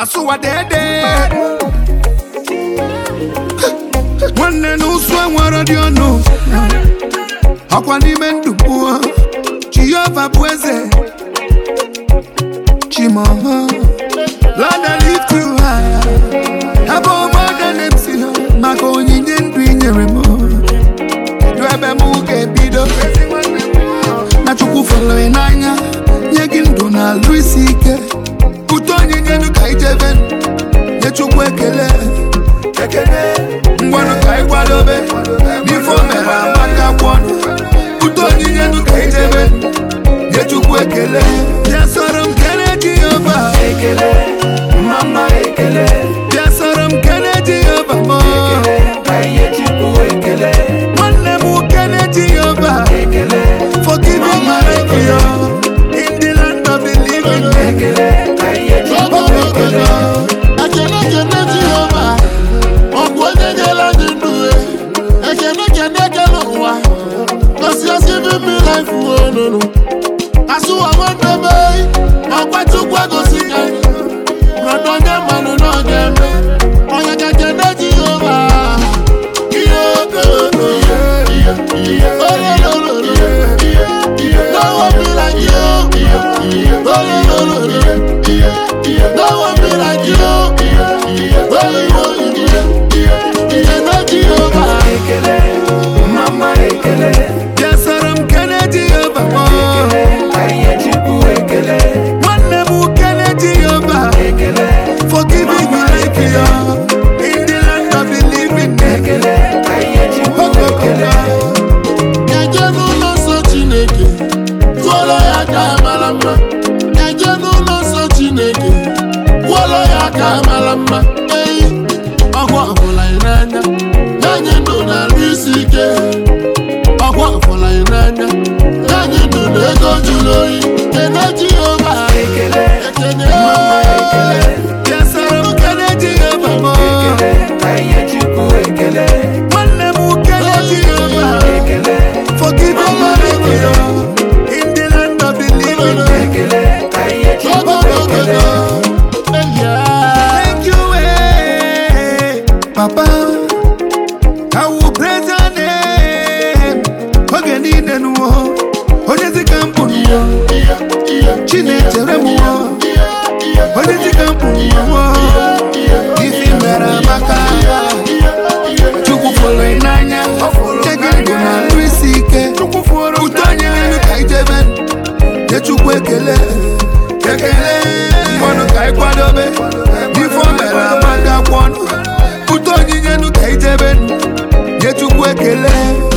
asụwa dede nwanne na ụsụ enwere dị ọnụ ọkwa n'ime ndụ mmụọ jehova bụ eze chimọma lada lift you high ebe ọma ga na-esi maka onyinye ndụ i nyere m kedu ebe m ga-ebido na chukwu fọrọ ị n'anya nye gị ndụ na alụ isi ike ụtọ onyinye nụ ka ijebe nye chukwu ekele ngwanụ ka ị kwadobe n'ife o mere amaka kwọnụ ụtọ onyinye nụ ka ijebe nye chukwu ekele bịa sọrọ m kele jehova ekele mama ekele bịa sọrọ m kele jehova m ka ihe chukwu ekele nwanne m kele jehova ekele for giving my life yo in the land of the living ekele ka ihe chukwu ekele ekene kene jehova ọgwụ onye nyela gị ndụ e. ekene kene ekele ụwa gosi osi bibi life wonunu asụwa nwanne m eyi ọkwa chukwu egosi ka brọda onye mmanụ na ọ ga-eme onye ka kene jehova ihe okooko ihe ihe ololololo no one be like you ololololo no one be like you ekene jehova ekele mama ekele bịa sọrọ m kele jehova m ka ihe chukwu ekele nwanne m kele jehova ekele for giving my life yo in the land of the living ekele ka ihe chukwu ekele eje n'ụlọ nsọ chineke tụọrọ ya ka mara mma eje n'ụlọ nsọ chineke kwụọrọ ya ka mara mma eyi ọgwụ ọbụla ị n'anya anyị ndụ na-arụ isi ike ọgwụ ọbụla ị n'anya anyị ndụ na ego jụrụ oyi kene jehova ekele ekene mama ekele bịa sọrọ m kele jehova m ekele ka ihe chukwu ekele nwanne m kele jehova ekele for giving my life yo in the land of the living ekele ka ihe chukwu ekele Thank you, eh, Papa. I will praise your name. Oge niile n'ụwa, onye dị ka mbụ n'ụwa, Chinechere m ụwa, onye dị ka mbụ n'ụwa, ife mere amaka. Chukwu fụrụ ị n'anya, nye gị ndụ na ndụ isi ike. Uto onye elu ka ijebe, nye Chukwu ekele. Ekele, mmanụ ka ị kwadobe, ife o mere amaka kwọnụ. Uto onyinye nụ ka ijebe, nye Chukwu ekele.